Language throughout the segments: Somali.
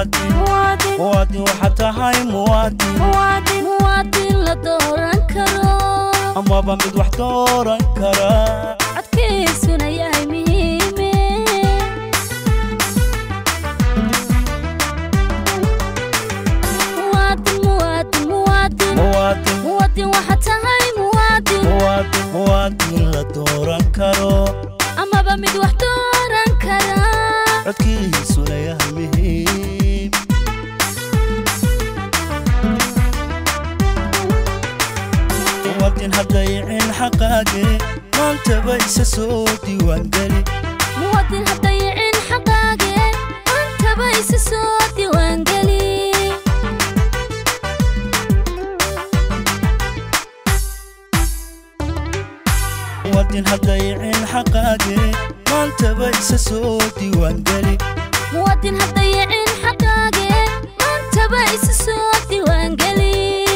muwaadin muwaadin waxaad tahay muwaadin muwaadin la dooran karo amaba mid wax dooran kara codkiisuna yahay muhiime muwaadin muwaadin muwaadin muwaadin muwaadin waxaad tahay muwaadin muwaadin muwaadin la dooran karo amaba mid wax dooran kara codkiisuna yahay muhiim muwaadin haddayicin xaqaage maantaba isa soo diiwaangeli muwaadin haddayicin xaqaage maantaba isa soo diiwaangeli muwaadin haddayicin xaqaage maantaba isa soo diiwaangeli muwaadin haddayicin xaqaage maantaba isa soo diiwaangeli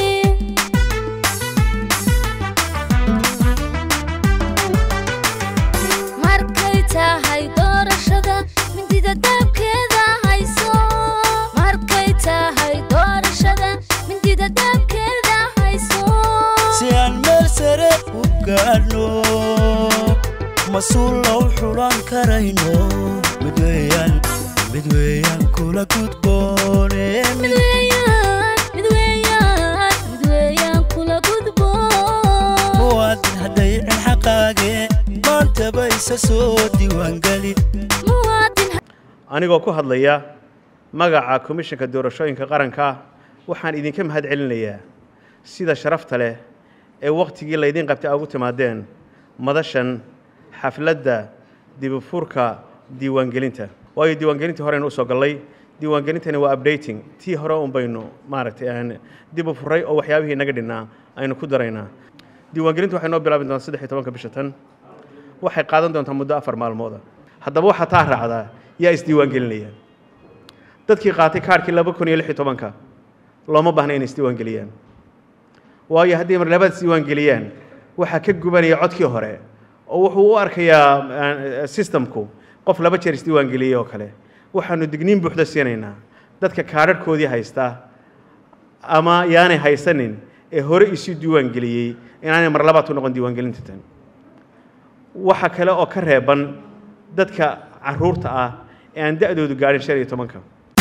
markay tahay doorashada mindida daabkeeda hayso markay tahay doorashada mindida daabkeeda hayso si aan meel sare u gaadhno mas-uul low xulan karayno mid weeyaan mid weeyaan kula gudboone mid weeyaan mid weeyaan mid weeyaan kula gudbo muwaadin haddayicin xaqaage maantaba isa soo diiwaangeli muwaadin anigoo ku hadlaya magaca komishanka doorashooyinka qaranka waxaan idinka mahad celinayaa sida sharafta leh ee wakhtigii laydin qabtay aa ugu timaadeen madashan xafladda dibufurka diiwaangelinta waayo diiwaangelintii horeynu usoo gallay diiwaangelintani waa updating tii hore un baynu maaragtay aan dib u furay oo waxyaabihii naga dhinnaa aynu ku daraynaa diiwaangelintu waxay noo bilaabi doontaa saddex iyo tobanka bisha tan waxay qaadan doontaa muddo afar maalmooda haddaba waxaa taa raacdaa yaa isdiiwaangelinaya dadkii qaatay kaarhkii laba kun iyo lix iyo tobanka looma baahna inay isdiiwaangeliyaan waayo haddii mar labaad isdiiwaangeliyaan waxaa ka gubanaya codkii hore oo wuxuu u arkayaa systemku qof laba jeer isdiiwaangeliyey oo kale waxaanu digniin buuxda siinaynaa dadka kaadharhkoodii haysta ama yaanay haysanin ee hore isu diiwaangeliyey inaanay mar labaad ku noqon diiwaangelinta tan waxa kale oo ka reeban dadka caruurta ah ee aan da-doodu gaadhin shan iyo tobanka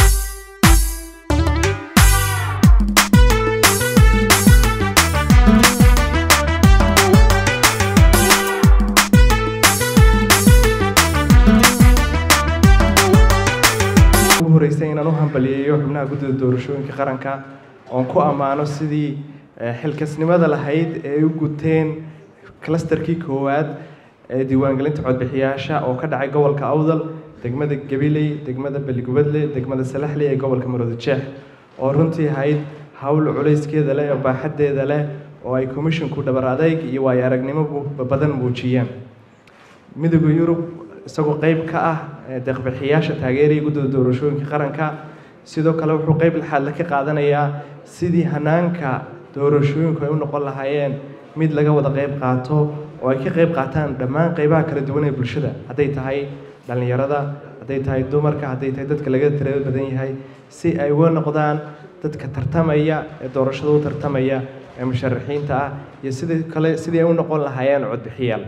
ugu horeysay inaan u hambaliyeeyo xubnaha guddida doorashooyinka qaranka oon ku ammaano sidii eh, xilkasnimada lahayd ee ay u guteen clusterkii koowaad ee diiwaangelinta codbixiyaasha oo ka dhacay gobolka awdal degmada gabiley degmada beligubadle degmada salaxley ee gobolka marooda jeex oo runtii ahayd hawl culayskeeda leh oo baaxaddeeda leh oo ay komishinku dhabar adayg iyo waayo aragnimo bu- badan muujiyeen midowda yurub isagoo qayb ka ah ee deeqbixiyaasha taageeraya guddida doorashooyinka qaranka sidoo kale wuxuu qayb laxaadle ka qaadanayaa sidii hanaanka doorashooyinku ay u noqon lahaayeen mid laga wada qayb qaato oo ay ka qayb qaataan dhammaan qaybaha kala duwan ee bulshada hadday tahay dhallinyarada hadday tahay dumarka hadday tahay dadka laga tirada badan yahay si ay uga noqdaan dadka tartamaya ee doorashada u tartamaya ee musharaxiinta ah iyo sidii kale sidii ay u noqon lahaayeen codbixiyaal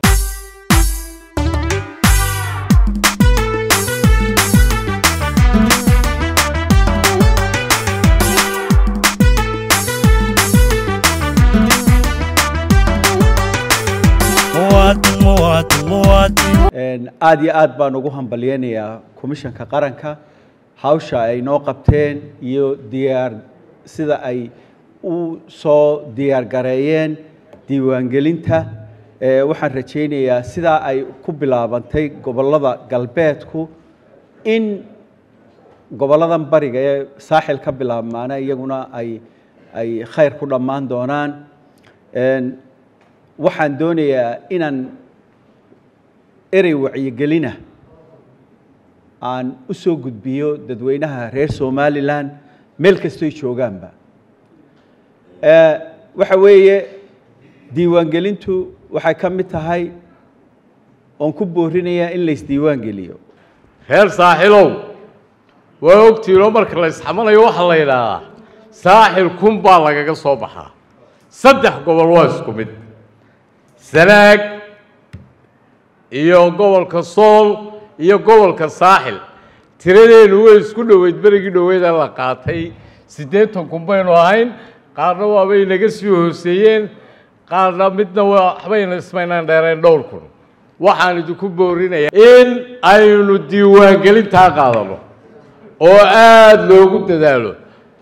muwaadin muwaadin muwaadin Een, aad iyo aad baan ugu hambalyeynayaa komishanka qaranka hawsha ay noo qabteen iyo diyaar sida ay u soo diyaar gareeyeen diiwaangelinta Ee, waxaan rajaynayaa sidaa ay ku bilaabantay gobollada galbeedku in gobolladan bariga ee saaxil ka bilaabmaana iyaguna ay ay khayr ku dhammaan doonaan Een, waxaan doonayaa inaan erey wacyigelina aan u soo gudbiyo dadweynaha reer somalilan meel kastoy joogaanba Ee, waxa weeye diiwaangelintu waxay ka mid tahay oon ku boorinayaa in la isdiiwaan geliyo reer saaxilow waa ogtiinoo marka la isxamalayo waxaa la yidhaahdaa saaxil kun baa lagaga soo baxaa saddex gobol waa isku mid sanaag iyo gobolka sool iyo gobolka saaxil tiradeenu way isku dhoweyd berigii dhoweeda la qaatay siddeetan kun baynu ahayn qaarna waabay naga sii hooseeyeen qaarna midna waxbayna ismaynaan dheereen dhowr kun waxaan idinku boorinayaa in aynu diiwaangelintaa qaadano oo aada loogu dadaalo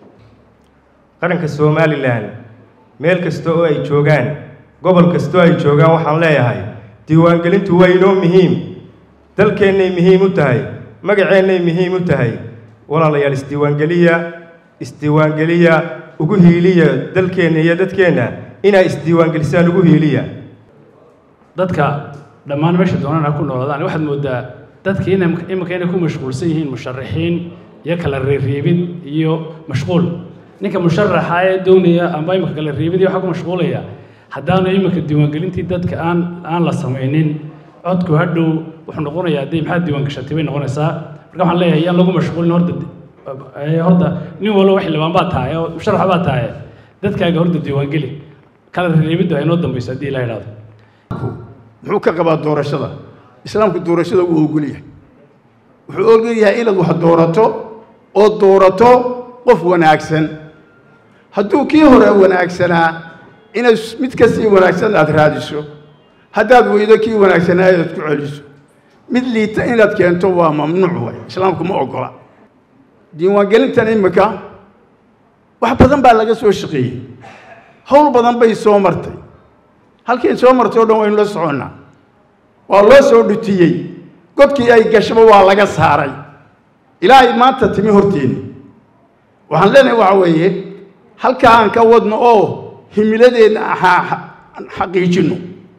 qaranka somalilan meel kasta oo ay joogaan gobol kasta oo ay joogaan waxaan leeyahay diiwaangelintu waa inoo muhiim dalkeennay muhiim u tahay magaceennay muhiim u tahay walaalayaal isdiiwaangeliya isdiiwaangeliya ugu hiiliya dalkeenna iyo dadkeenna inaa isdiiwaangelisaan ugu hiiliya dadka dhammaan meesha doonaan ha ku noolaadaan waxaad moodaa dadkii ina iminka inay ku mashquulsan yihiin musharaxiin iyo kala reereebid iyo mashquul ninka musharaxa ee doonaya amba iminka kala reebid iyo waxaa ku mashquulaya haddaanu iminka diiwaangelintii dadka aan aan la samaynin codku hadhow wuxuu noqonayaa dee maxaad diiwaangashatay bay noqonaysaa marka waxaan leeyahay yaan lagu mashquulin horta horta nin walba wax libaan baa tahay oo musharax baa tahay dadkaaga horta diiwaangeli kala reebiddu ay noo dambayso haddii la idhaahdo muxuu ka qabaa doorashada islaamku doorashada wuu ogol yahay wuxuu ogol yahay inaad wax doorato oo doorato qof wanaagsan hadduu kii hore wanaagsanaa inaad mid kasii wanaagsan aad raadiso haddaad weydo kii wanaagsanaa inaad ku celiso mid liita inaad keento waa mamnuuc way islaamku ma ogola diiwaangelintan imika wax badan baa laga soo shaqeeyey howl badan bay soo martay halkii soo martay o dhan waynu la soconnaa waa loo soo dhutiyey godkii ay gashaba waa laga saaray ilaahay maanta timi horteenni waxaan leenahay waxa weeye halkaa aan ka wadno oo himiladeenna xaqiijinno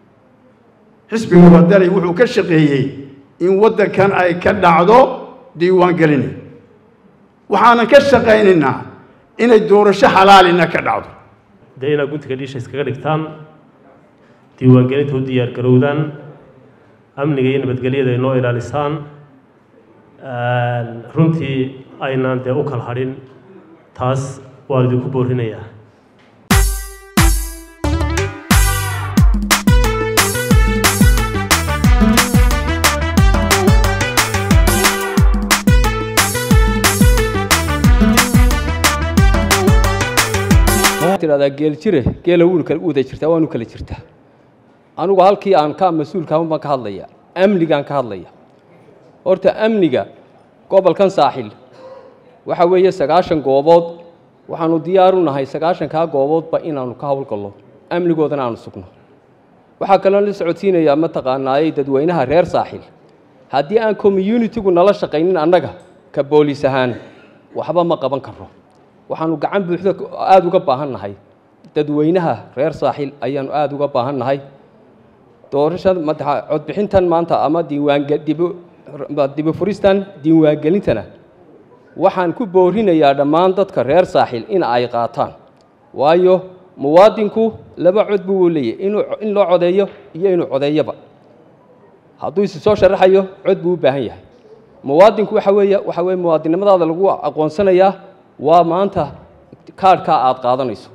xisbiga wadani wuxuu ka shaqeeyey in waddankan ay ka dhacdo diiwaangelin waxaanan ka shaqaynaynaa inay doorasho xalaalina ka dhacdo dee inaad guntiga dhiisha iskaga dhigtaan diiwaangelinta u diyaar garowdaan amniga iyo nabadgelyada ay noo ilaalisaan runtii aynaan dee u kala hadhin taas waan idinku boorinayaa tidhahdaa geel jire geela wuunu kala wada jirtaa waanu kala jirtaa anugu halkii aan ka mas-uulka ahan baan ka hadlaya amnigaan ka hadlaya horta amniga gobolkan saaxil waxa weeye sagaashan goobood waxaanu diyaar u nahay sagaashankaa gooboodba inaanu ka howlgallo amnigoodana aanu sugno waxaa kaloo la socodsiinayaa mataqaanaayey dadweynaha reer saaxil haddii aan communitigu nala shaqaynin annaga ka booliis ahaan waxba ma qaban karno waxaanu gacan buuxda aada uga baahan nahay dadweynaha reer saaxil ayaanu aada uga baahan nahay doorashada madaxa codbixintan maanta ama diiwaange dibu dibufuristan diiwaangelintana waxaan ku boorinayaa dhammaan dadka reer saaxil in ay qaataan waayo muwaadinku laba cod buu leeyahy inuu in loo codeeyo iyo inuu codeeyoba hadduu isi soo sharaxayo cod buu u baahan yahay muwaadinku waxa weeye waxa weye muwaadinnimadaada lagu aqoonsanayaa waa maanta kaadhkaa aada qaadanayso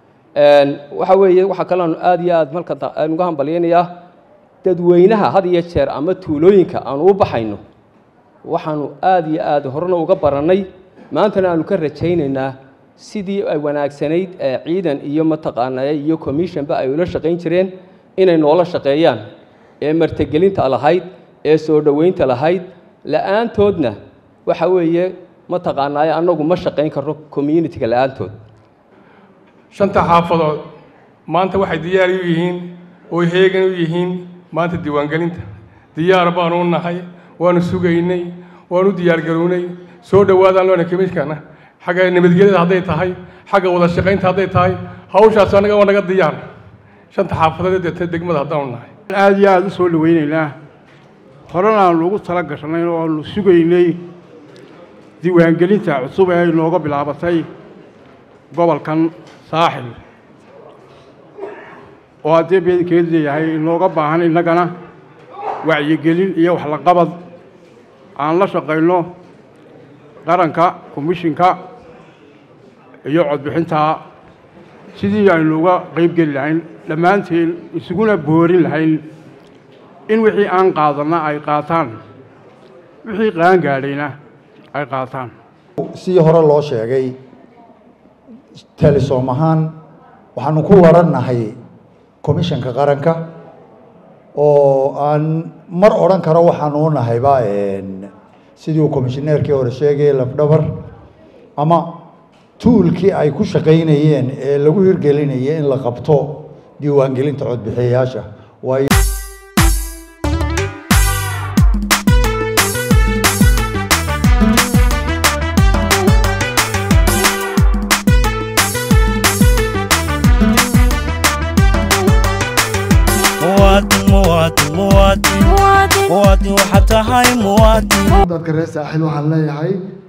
waxa weeye waxaa kaleanu aada iyo aada marka aan uga hambalyaynayaa dadweynaha had iyo jeer ama tuulooyinka aanu u baxayno waxaanu aada iyo aada horena uga barannay maantana aanu ka rajaynaynaa sidii ay wanaagsanayd ee ciidan iyo mataqaanaa iyo commissionba ay ula shaqayn jireen inay noola shaqeeyaan ee martagelinta lahayd ee soo dhoweynta lahayd la-aantoodna waxa weeye mataqaanaaye annagu ma shaqayn karno communitiga la-aantood shanta xaafadood maanta waxay diyaar u yihiin ooy heegan u yihiin maanta diiwaangelinta diyaar baanu u nahay waanu sugaynay waanu diyaargarownay soo dhowaadaan loona kemiskana xagga nabadgelyada hadday tahay xagga wada shaqaynta hadday tahay hawshaas annaga waa naga diyaar shanta xaafadood ee degmada haddaanu nahay aada iyo aada u soo dhawaynaynaa horena aanu ugu tala gashnay oo aanu sugaynay diiwaangelinta cusub ee ay nooga bilaabatay gobolkan saaxil oo haddii beedkeed leeyahay inooga baahan innagana wacyigelin iyo waxlaqabad aan la shaqayno qaranka komishinka iyo codbixinta sidii aynu uga qayb geli lahayn dhammaanteen isuguna boorin lahayn in wixii aan qaadanna ay qaataan wixii qaan gaadhayna ay qaataan sidii hore loo sheegay telesom ahaan waxaanu ku warannahay komishanka qaranka oo aan mar odhan karo waxaanu u nahayba sidii uu komishineerkii hore sheegay lafdhabar ama tuulkii ay ku shaqaynayeen ee lagu hirgelinayay in la qabto diiwaangelinta codbixiyayaasha waayo muwaadin muwaadin muwaadin muwaadin waxaad tahay muwaadin dadka reer saaxiil waxaan leeyahay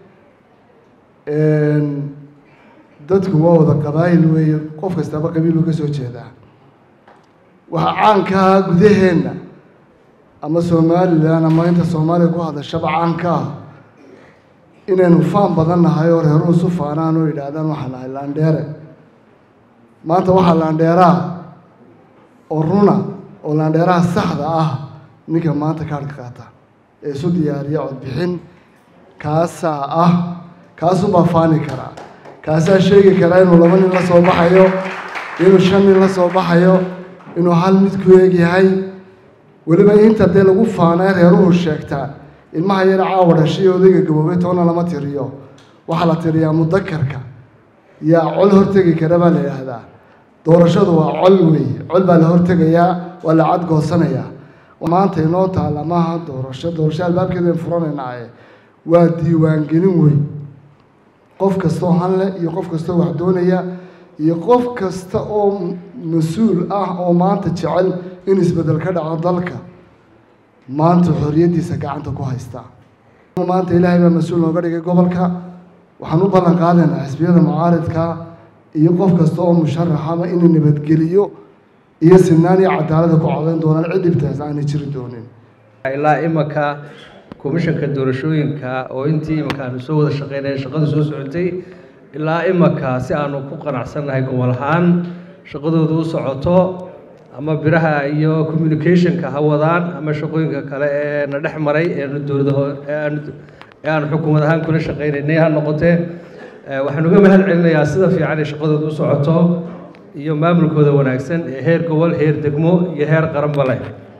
dadku waa wada qabaayil weeye qof kastaba qabiiluu ka soo jeedaa waxaa caankaa gudaheenna ama somalilan ama inta soomaaliya ku hadashaba caanka ah inaynu faan badan nahay oo reeruhu isu faanaan oo yidhaahdaan waxaan nahay laandheere maanta waxaa laandheeraa oo runa oo laandheeraha saxda ah ninka maanta kaadhka qaata ee isu diyaariya codbixin kaasaa ah kaasuunbaa faani karaa kaasaa sheegi karaa inuu laba nin la soo baxayo inuu shan nin la soo baxayo inuu hal mid ku eeg yahay weliba inta dee lagu faanay reeruhu sheegtaa ilmaha yar caawa dhashay odayga gaboobay toona lama tiriyo waxaa la tiriyaa mudakarka yaa col hortegi kara baa la yidhaahdaa doorashadu waa col weeye col baa la hortegayaa waa la cadgoosanayaa maanta inoo taalla maaha doorasho doorasho albaabkeedan furanaynaaye waa diiwaangelin wey qof kastoo hanle iyo qof kastoo wax doonaya iyo qof kasta oo mas-uul ah oo maanta jecel in isbeddel ka dhaco dalka maanta xorriyaddiisa gacanta ku haysta maanta ilaahay baa mas-uul nooga dhigay gobolka waxaan u ballan qaadaynaa xisbiyada mucaaridka iyo qof kasta oo musharaxaba inuu nabadgeliyo iyo sinaan iyo cadaalada ku codayn doonaan cid dhibtaas aanay jiri doonin ilaa imanka komishanka doorashooyinka oo intii imanka aanu soo wada shaqeynaya shaqadu soo socotay ilaa imanka si aanu ku qanacsannahay gobol ahaan shaqadoodu u socoto ama biraha iyo communicationka ha wadaan ama shaqooyinka kale ee na dhex maray eenu dowlada ee aanu xukuumad ahaan kula shaqeynaynay ha noqotee waxaan uga mahad celinayaa sida fiican ee shaqadooda u socoto iyo maamulkooda wanaagsan ee heer gobol heer degmo iyo heer qaranba leh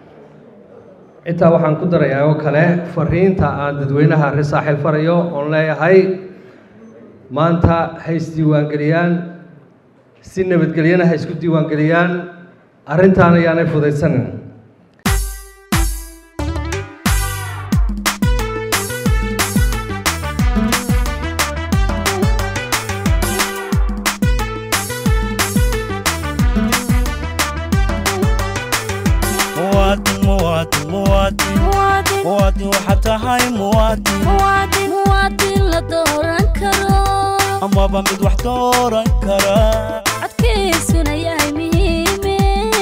intaa waxaan ku darayaa oo kale fariinta aan dadweynaha reer saaxiil farayo oon leeyahay maanta ha isdiiwaangeliyaan si nabadgelyana ha isku diiwaangeliyaan arrintaan ayaanay fudaysanin muwaadin muwaadin muwaadin muwaadin waxaad tahay muwaadin muwaadin la dooran karo amaba mid wax dooran kara codkiisuna yahay muhiime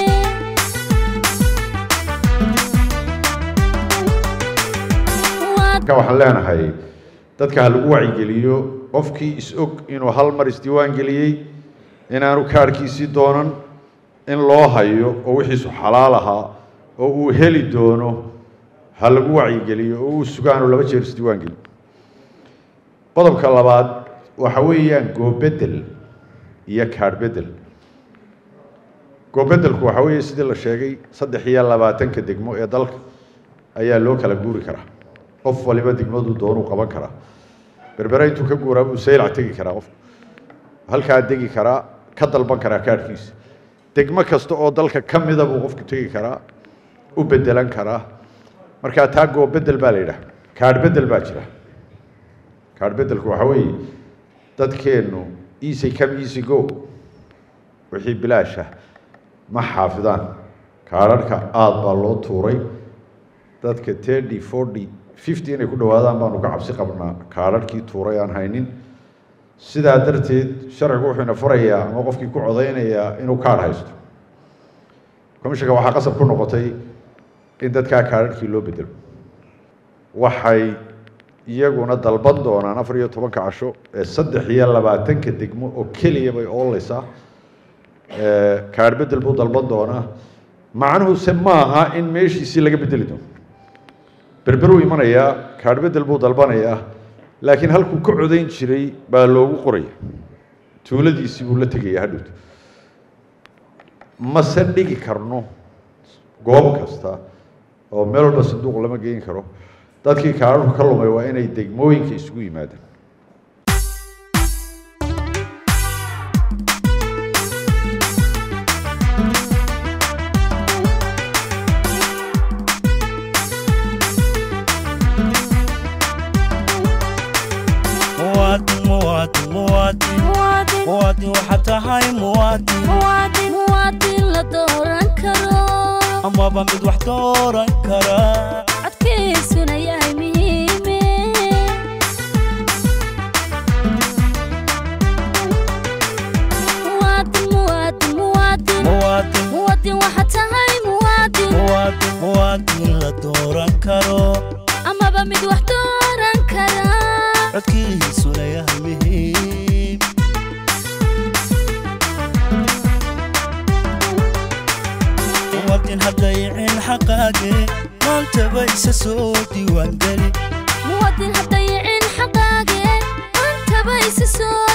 marka waxaan leenahay dadka ha lagu wacyigeliyo qofkii is-og inuu hal mar isdiiwaan geliyey inaanu kaarhkiisii doonan in loo hayo oo wixiisu xalaal ahaa oo uu heli doono ha lagu wacyigeliyo oo uu sugaanu laba jeer isdiiwaan geliyo qodobka labaad waxa weeyaan goobedel iyo kaadh bedel goobedelku waxa weeye sidii la sheegay saddex iyo labaatanka degmo ee dalka ayaa loo kala guuri karaa qof waliba degmaduu doonuu qaban karaa berbere intuu ka guuraa buu saylac tegi karaa qof halkaa degi karaa ka dalban karaa kaadhkiisa degmo kasta oo dalka ka mida buu qofku tegi karaa u bedelan karaa markaa taa goobedel baa la yidhaha kaadh bedel baa jira kaadh bedelku waxa weeye dadkeennu easy come easy go wixii bilaasha ma xaafidaan kaadharhka aada baa loo tuuray dadka thirty forty fifty inay ku dhowaadaan baanu ka cabsi qabnaa kaadharhkii tuuray aan haynin sidaa darteed sharcigu wuxuu ina furayaa ama qofkii ku codaynayaa inuu kaadh haysto komishanka waxaa qasab ku noqotay in dadkaa kaadharhkii loo bedelo waxay iyaguna dalban doonaan afar iyo tobanka casho ee saddex iyo labaatanka degmo oo keliya bay ooleysaa kaadh bedel buu dalban doonaa macnuhuse maaha in meeshiisii laga bedeli doono berberuu imanayaa kaadh bedel buu dalbanayaa laakiin halkuu ka codayn jiray baa loogu qoraya tuuladiisii buu la tegaya hadhowto mase dhigi karno goob kasta oo meel walba sanduuq lama geyn karo dadkii kaadhku ka lumay waa inay degmooyinka isugu yimaadaan muwaadin muwaadin muwaadin muwaadin waxaad tahay muwaadin muwaadin la dooran karo amaba mid wax dooran kara codkiisuna yahay muhiime muwaadin muwaadin muwaadin muwaadin muwaadin waxaad tahay muwaadin muwaadin muwaadin la dooran karo amaba mid wax dooran kara codkiisuna yahay muhiim muwaadin haddayicin xaqaage maantaba isa soo diiwaangeli muwaadin haddayicin xaqaage maantaba isa soo